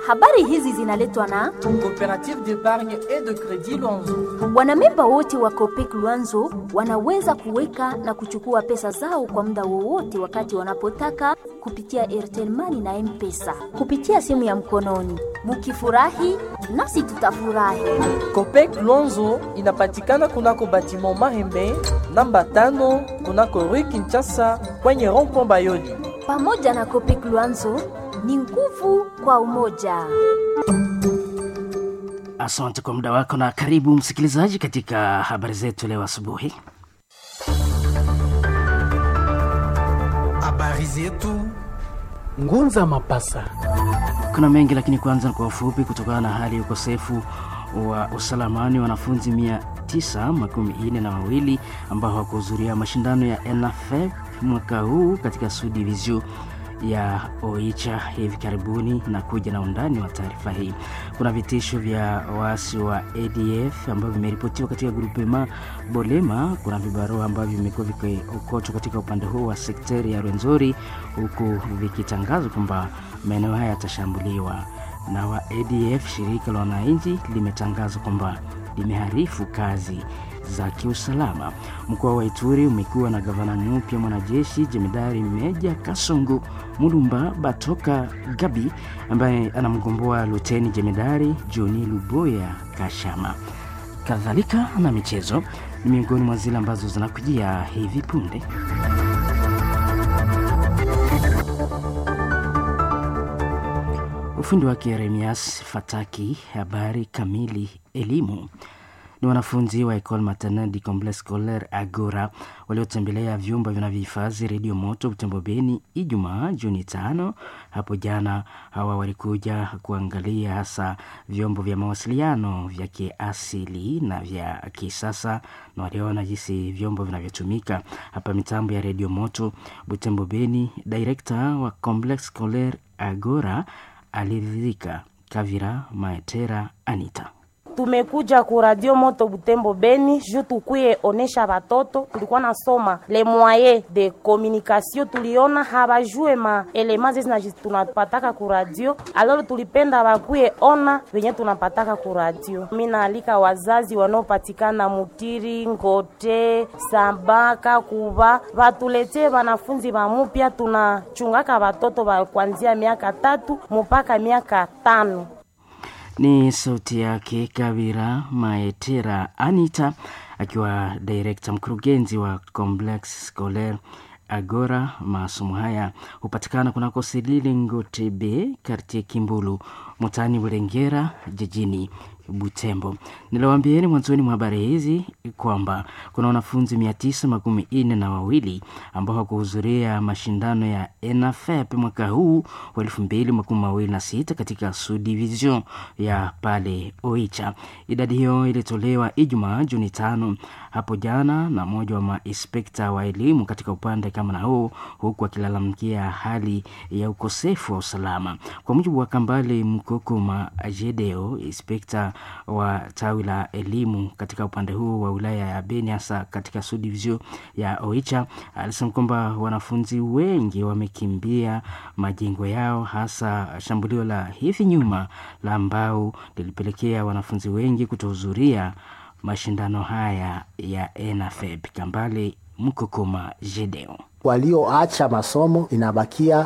Habari hizi zinaletwa na Coopérative d'épargne et de crédit Luanzo. wanamemba wote wa Copec Luanzo wanaweza kuweka na kuchukua pesa zao kwa muda wowote wakati wanapotaka kupitia Airtel Money na M-Pesa kupitia simu ya mkononi. Mukifurahi nasi tutafurahi. Copec Luanzo inapatikana kunako batiment Mahembe namba tano kunako Rue Kinshasa kwenye rond-point Bayoli. Pamoja na Copec Luanzo ni nguvu kwa umoja. Asante kwa muda wako na karibu msikilizaji katika habari zetu leo asubuhi. Habari zetu Ngunza Mapasa. Kuna mengi lakini kwanza kwa ufupi, kutokana na hali ya ukosefu wa usalamani, wanafunzi mia tisa makumi ine na wawili ambao hawakuhudhuria mashindano ya NFF mwaka huu katika Sud Division ya Oicha hivi karibuni na kuja na undani wa taarifa hii. Kuna vitisho vya waasi wa ADF ambavyo vimeripotiwa katika grupema Bolema. Kuna vibarua ambavyo vimekuwa vikiokotwa katika upande huu wa sekteri ya Rwenzori, huku vikitangazwa kwamba maeneo haya yatashambuliwa na wa ADF. Shirika la wananchi limetangaza kwamba limeharifu kazi za kiusalama. Mkoa wa Ituri umekuwa na gavana mpya mwanajeshi jemedari Meja Kasongo Mulumba Batoka Gabi ambaye anamgomboa luteni jemedari Joni Luboya Kashama. Kadhalika na michezo ni miongoni mwa zile ambazo zinakujia hivi punde. Ufundi wake Yeremias Fataki. Habari kamili. Elimu ni wanafunzi wa Ecole Maternelle du Complexe Scolaire Agora waliotembelea vyumba vinavyohifadhi redio moto Butembo Beni Ijumaa Juni tano. Hapo jana hawa walikuja kuangalia hasa vyombo vya mawasiliano vya kiasili na vya kisasa, na waliona jinsi vyombo vinavyotumika hapa mitambo ya redio moto Butembo Beni. Direkta wa Complexe Scolaire Agora aliridhika. Kavira Maetera Anita tumekuja ku radio moto Butembo Beni ju tukuye onesha batoto. Tulikuwa nasoma le moyen de communication, tuliona habajue ma elema zezi tunapataka ku radio, aloro tulipenda bakuye ona venye tunapataka ku radio. Mi naalika wazazi wanaopatikana Mutiri, Ngote, Sambaka, Kuba batuletee wanafunzi bamupya. Tunachungaka batoto ba kuanzia miaka tatu mpaka miaka tano. Ni sauti yake Kabira Maetera Anita akiwa direkta mkurugenzi wa Complex Scolaire Agora. Masomo haya hupatikana kunako Selile Ngotebe, kartie Kimbulu, mutani Bulengera, jijini Butembo. Niliwaambieni mwanzoni mwa habari hizi kwamba kuna wanafunzi mia tisa makumi nne na wawili ambao hawakuhudhuria mashindano ya ENAFEP mwaka huu wa elfu mbili makumi mawili na sita katika subdivision ya pale Oicha. Idadi hiyo ilitolewa Ijumaa Juni tano hapo jana na mmoja wa mainspekta wa elimu katika upande kama na huu, huku akilalamikia hali ya ukosefu wa usalama. Kwa mujibu wa Kambale Mkokoma Jedeo, inspekta wa tawi la elimu katika upande huu wa wilaya ya Beni, hasa katika subdivision ya Oicha, alisema kwamba wanafunzi wengi wamekimbia majengo yao, hasa shambulio la hivi nyuma la ambao lilipelekea wanafunzi wengi kutohudhuria mashindano haya ya ENAFEB. Kambale Mkokoma Jedeo walioacha masomo inabakia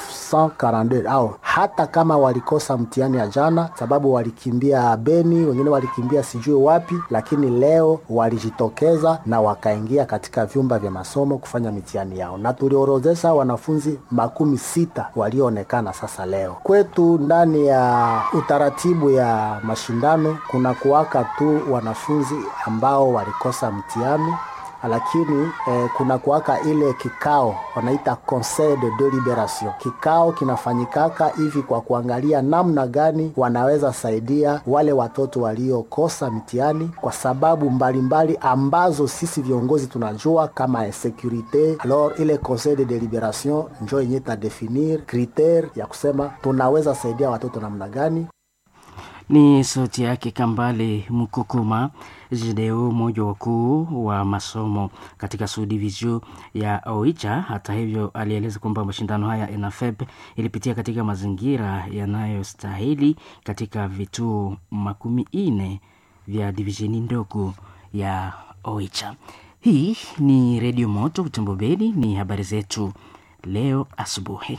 942 au hata kama walikosa mtihani ya jana, sababu walikimbia Beni, wengine walikimbia sijui wapi, lakini leo walijitokeza na wakaingia katika vyumba vya masomo kufanya mitihani yao, na tuliorodhesha wanafunzi makumi sita walioonekana sasa leo kwetu. Ndani ya utaratibu ya mashindano kuna kuwaka tu wanafunzi ambao walikosa mtihani lakini eh, kuna kuwaka ile kikao wanaita conseil de deliberation. Kikao kinafanyikaka hivi kwa kuangalia namna gani wanaweza saidia wale watoto waliokosa mtihani kwa sababu mbalimbali mbali ambazo sisi viongozi tunajua kama insecurite. Alors ile conseil de deliberation njo yenye tadefinir kritere ya kusema tunaweza saidia watoto namna gani. Ni sauti yake Kambale Mukukuma Jideo, mmoja wakuu wa masomo katika subdivision ya Oicha. Hata hivyo, alieleza kwamba mashindano haya ENAFEP ilipitia katika mazingira yanayostahili katika vituo makumi nne vya divisheni ndogo ya Oicha. Hii ni Redio Moto Butembo Beni, ni habari zetu leo asubuhi.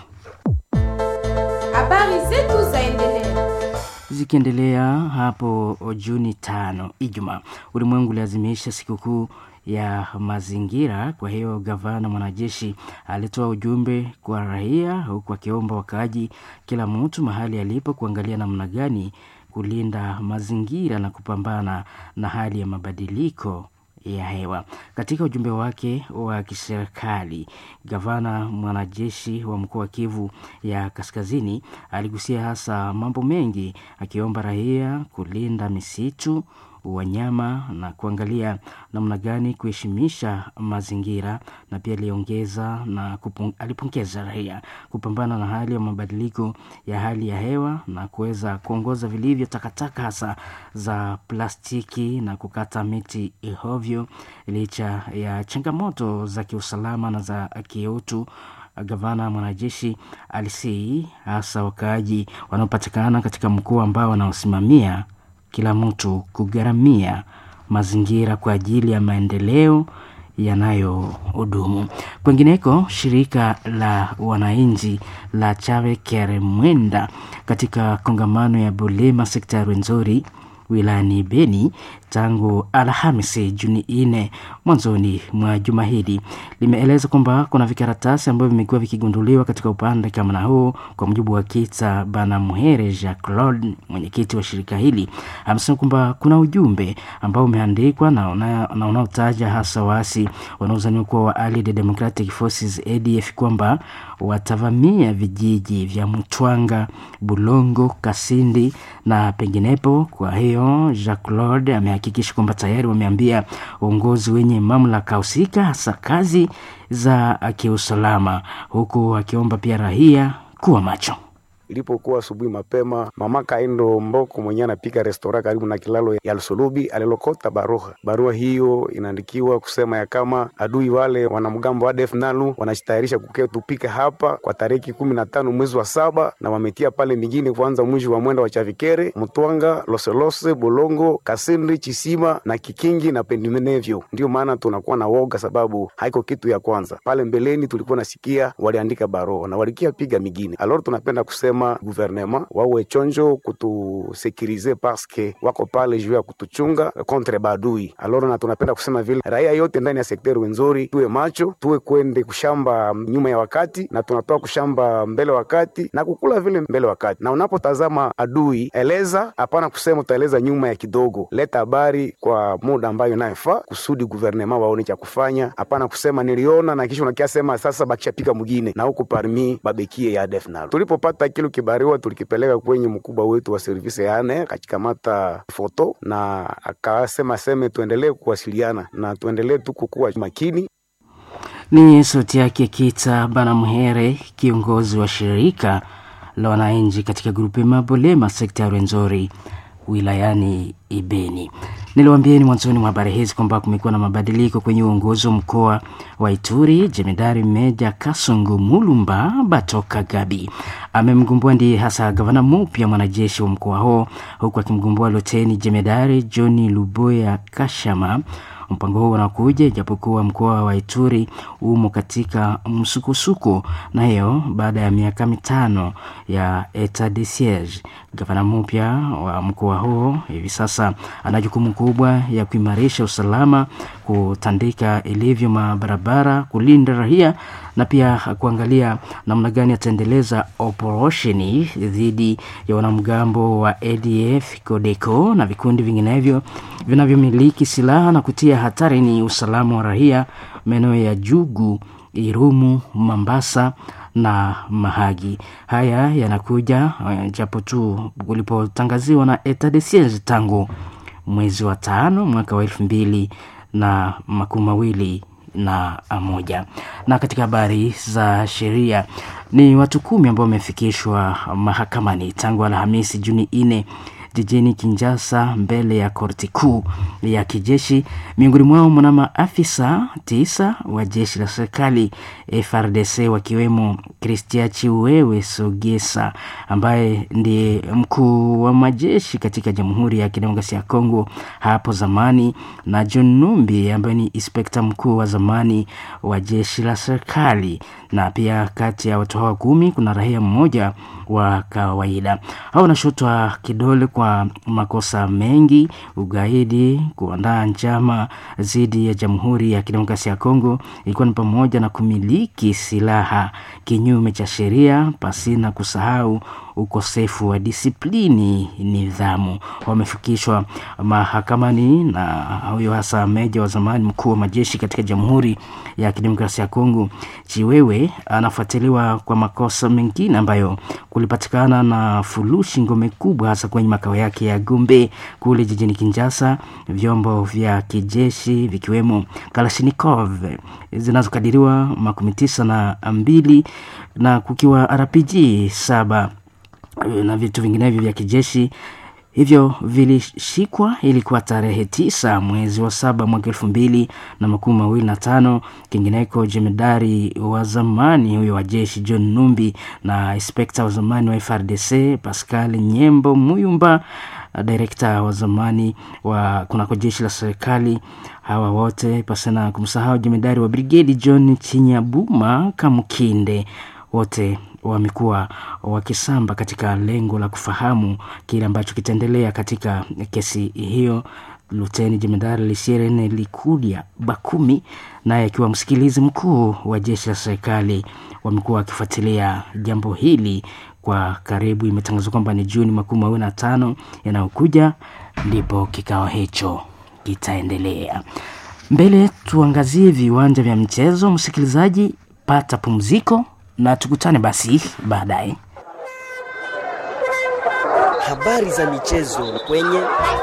Habari zetu zaendelea Zikiendelea hapo Juni tano, Ijumaa, ulimwengu uliazimisha sikukuu ya mazingira. Kwa hiyo gavana mwanajeshi alitoa ujumbe kwa raia, huku akiomba wakaaji, kila mtu mahali alipo, kuangalia namna gani kulinda mazingira na kupambana na hali ya mabadiliko ya hewa. Katika ujumbe wake wa kiserikali, gavana mwanajeshi wa mkoa wa Kivu ya Kaskazini aligusia hasa mambo mengi, akiomba raia kulinda misitu, wanyama na kuangalia namna gani kuheshimisha mazingira, na pia aliongeza na kupung, alipongeza raia kupambana na hali ya mabadiliko ya hali ya hewa na kuweza kuongoza vilivyo takataka hasa za plastiki na kukata miti ihovyo, licha ya changamoto za kiusalama na za kiutu. Gavana mwanajeshi alisii hasa wakaaji wanaopatikana katika mkoa ambao wanaosimamia kila mtu kugharamia mazingira kwa ajili ya maendeleo yanayohudumu. Kwengineko, shirika la wananchi la Chave Keremwenda katika kongamano ya Bulema sekta ya Rwenzori wilayani Beni tangu Alhamisi Juni nne mwanzoni mwa juma hili limeeleza kwamba kuna vikaratasi ambavyo vimekuwa vikigunduliwa katika upande kama na huu. Kwa mujibu wa Kita Bana Muhere Jacques Claude, mwenyekiti wa shirika hili, amesema kwamba kuna ujumbe ambao umeandikwa na unaotaja hasa waasi wanaozaniwa kuwa wa Allied Democratic Forces ADF kwamba watavamia vijiji vya Mtwanga, Bulongo, Kasindi na penginepo. Kwa hiyo Jacques Claude amehakikisha kwamba tayari wameambia uongozi wenye mamlaka husika hasa kazi za kiusalama, huku akiomba pia raia kuwa macho. Ilipokuwa asubuhi mapema, mama Kaindo Mboko mwenyewe anapika restora karibu na kilalo ya Lusulubi alilokota barua. Barua hiyo inaandikiwa kusema ya kama adui wale wanamgambo wa ADF NALU wanajitayarisha kukea tupika hapa kwa tariki kumi na tano mwezi wa saba, na wametia pale mingine kuanza mwisho wa mwenda wa Chavikere, Mtwanga, Loselose, Bolongo, Kasindi, Chisima na Kikingi na pendimenevyo. Ndio maana tunakuwa na woga, sababu haiko kitu ya kwanza. Pale mbeleni tulikuwa nasikia waliandika barua na walikia piga mingine. Alors tunapenda kusema guvernema wawe chonjo kutusekirize paske wako pale juu ya kutuchunga kontre badui. Aloro na tunapenda kusema vile raia yote ndani ya sekteri Wenzori tuwe macho, tuwe kwende kushamba nyuma ya wakati na tunatoa kushamba mbele wakati na kukula vile mbele wakati. Na unapotazama adui, eleza hapana kusema utaeleza nyuma ya kidogo, leta habari kwa muda ambayo inayofaa kusudi guvernema waone cha kufanya. Hapana kusema niliona na kisha unakia sema sasa bakishapika mwingine na huku parmi babekie ya defnal tulipopata kilo kibariwa tulikipeleka kwenye mkubwa wetu wa servisi yane akachikamata foto na akasema seme tuendelee kuwasiliana na tuendelee tu kukuwa makini. Ni sauti yake Kita Banamhere, kiongozi wa shirika la wananchi katika grupu ya Mabolema sekta ya Rwenzori wilayani Ibeni. Niliwaambieni mwanzoni mwa habari hizi kwamba kumekuwa na mabadiliko kwenye uongozi wa mkoa wa Ituri. Jemedari Meja Kasongo Mulumba Batoka Gabi amemgumbua ndiye hasa gavana mpya mwanajeshi wa mkoa huo, huku akimgumbua luteni jemedari Johni Luboya Kashama. Mpango huo unakuja ijapokuwa mkoa wa Ituri umo katika msukosuko, na hiyo baada ya miaka mitano ya etat de siege. Gavana mpya wa mkoa huo hivi sasa ana jukumu kubwa ya kuimarisha usalama, kutandika ilivyo mabarabara, kulinda raia na pia kuangalia namna gani ataendeleza operesheni dhidi ya wanamgambo wa ADF, CODECO na vikundi vinginevyo vinavyomiliki silaha na kutia hatari ni usalama wa raia maeneo ya Jugu, Irumu, Mambasa na Mahagi. Haya yanakuja japo tu ulipotangaziwa na etat de siege tangu mwezi wa tano mwaka wa elfu mbili na makumi mawili na moja. Na katika habari za sheria ni watu kumi ambao wamefikishwa mahakamani tangu Alhamisi Juni nne jijini Kinshasa mbele ya korti kuu ya kijeshi. Miongoni mwao mna maafisa tisa wa jeshi la serikali FRDC, wakiwemo Christian Chiwewe Sogesa ambaye ndiye mkuu wa majeshi katika Jamhuri ya Kidemokrasia ya Kongo hapo zamani, na John Numbi ambaye ni inspekta mkuu wa zamani wa jeshi la serikali. Na pia kati ya watu hawa kumi kuna raia mmoja wa kawaida. Hao wanashutwa kidole kwa makosa mengi: ugaidi, kuandaa njama dhidi ya Jamhuri ya Kidemokrasia ya Kongo, ikiwa ni pamoja na kumiliki silaha kinyume cha sheria, pasina kusahau ukosefu wa disiplini, nidhamu. Wamefikishwa mahakamani na huyo hasa meja wa zamani mkuu wa majeshi katika Jamhuri ya Kidemokrasia ya Kongo. Chiwewe anafuatiliwa kwa makosa mengine ambayo kulipatikana na fulushi ngome kubwa hasa kwenye makao yake ya Gombe kule jijini Kinshasa, vyombo vya kijeshi vikiwemo Kalashnikov zinazokadiriwa makumi tisa na mbili na kukiwa RPG saba na vitu vinginevyo vya kijeshi hivyo vilishikwa. Ilikuwa tarehe tisa mwezi wa saba mwaka elfu mbili na makumi mawili na tano. Kingineko, jemedari wa zamani huyo wa jeshi John Numbi na inspekta wa zamani wa FRDC Pascal Nyembo Muyumba, direkta wa zamani wa kunako jeshi la serikali. Hawa wote pasina kumsahau jemedari wa brigedi John Chinyabuma Kamukinde, wote wamekuwa wakisamba katika lengo la kufahamu kile ambacho kitaendelea katika kesi hiyo. Luteni jemedari Lisierene Likudia Bakumi naye akiwa msikilizi mkuu wa jeshi la serikali wamekuwa wakifuatilia jambo hili kwa karibu. Imetangazwa kwamba ni Juni makumi mawili na tano yanayokuja ndipo kikao hicho kitaendelea. Mbele tuangazie viwanja vya michezo. Msikilizaji, pata pumziko na tukutane basi baadaye. Habari za michezo kwenye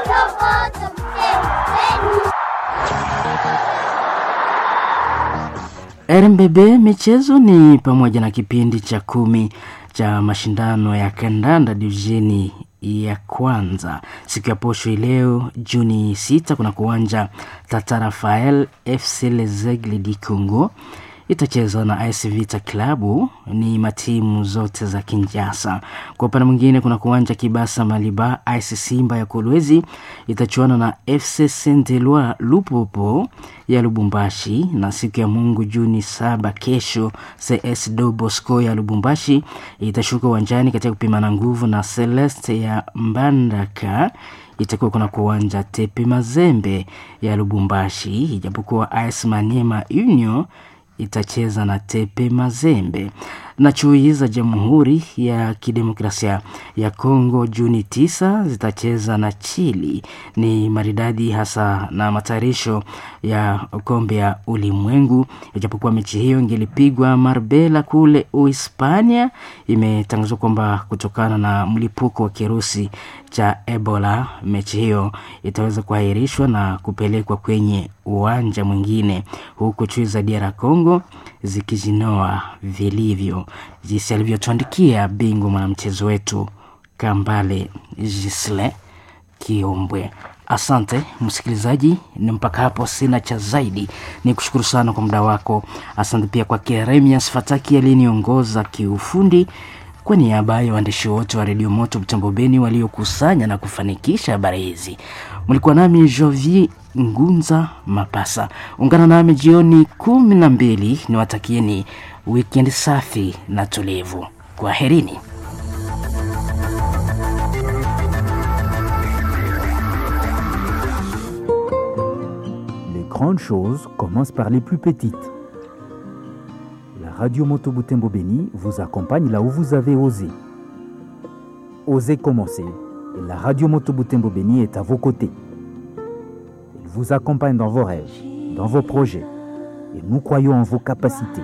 RMBB michezo ni pamoja na kipindi cha kumi cha mashindano ya kandanda divisheni ya kwanza siku ya posho ileo Juni sita kuna kuwanja Tata Rafael FC Lezegle di Congo itacheza na AS Vita Klabu, ni matimu zote za Kinshasa. Kwa upande mwingine, kuna kuwanja Kibasa Maliba, AS Simba ya Kolwezi itachuana na FC Saint Eloi Lupopo ya Lubumbashi, na siku ya Mungu Juni saba kesho CS Do Bosco ya Lubumbashi itashuka uwanjani katika kupimana nguvu na Celeste ya Mbandaka itakuwa kuna kuwanja Tepe Mazembe ya Lubumbashi, ijapokuwa AS Maniema Union itacheza na Tepe Mazembe na chui za Jamhuri ya Kidemokrasia ya Kongo Juni tisa zitacheza na Chili. Ni maridadi hasa na matayarisho ya kombe ya ulimwengu, ijapokuwa mechi hiyo ingelipigwa Marbella kule Uhispania. Imetangazwa kwamba kutokana na mlipuko wa kirusi cha Ebola, mechi hiyo itaweza kuahirishwa na kupelekwa kwenye uwanja mwingine, huku chui za DR Congo zikijinoa vilivyo, jinsi alivyotuandikia bingwa mwanamchezo wetu Kambale Gisle Kiombwe. Asante msikilizaji, ni mpaka hapo, sina cha zaidi. Ni kushukuru sana kwa muda wako. Asante pia kwa Keremias Fataki aliyeniongoza kiufundi. Kwa niaba ya waandishi wote wa redio Moto Butembo Beni waliokusanya na kufanikisha habari hizi, mlikuwa nami Jovi Ngunza Mapasa. Ungana nami jioni kumi na mbili. Niwatakieni wikendi safi na tulivu. Kwaherini. Les grandes choses commencent par les plus petites. La radio Moto Butembo Beni vous accompagne là où vous avez osé. Osez commencer et la radio Moto Butembo Beni est à vos côtés. Elle vous accompagne dans vos rêves, dans vos projets et nous croyons en vos capacités.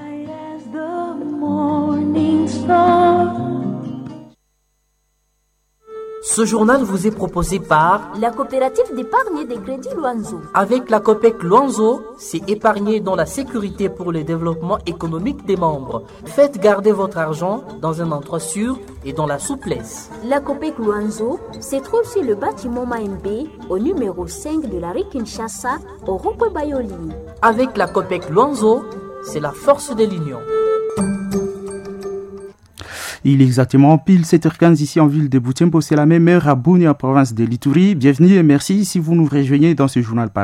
Ce journal vous est proposé par la coopérative d'épargne et de crédit Luanzo. Avec la COPEC Luanzo, c'est épargner dans la sécurité pour le développement économique des membres. Faites garder votre argent dans un endroit sûr et dans la souplesse. La COPEC Luanzo se trouve sur le bâtiment Maembe au numéro 5 de la rue Kinshasa au rond Bayoli. Avec la COPEC Luanzo, c'est la force de l'union. Il est exactement pile 7h15 ici en ville de Boutembo. C'est la même heure à Bouni en province de Lituri. Bienvenue et merci si vous nous rejoignez dans ce journal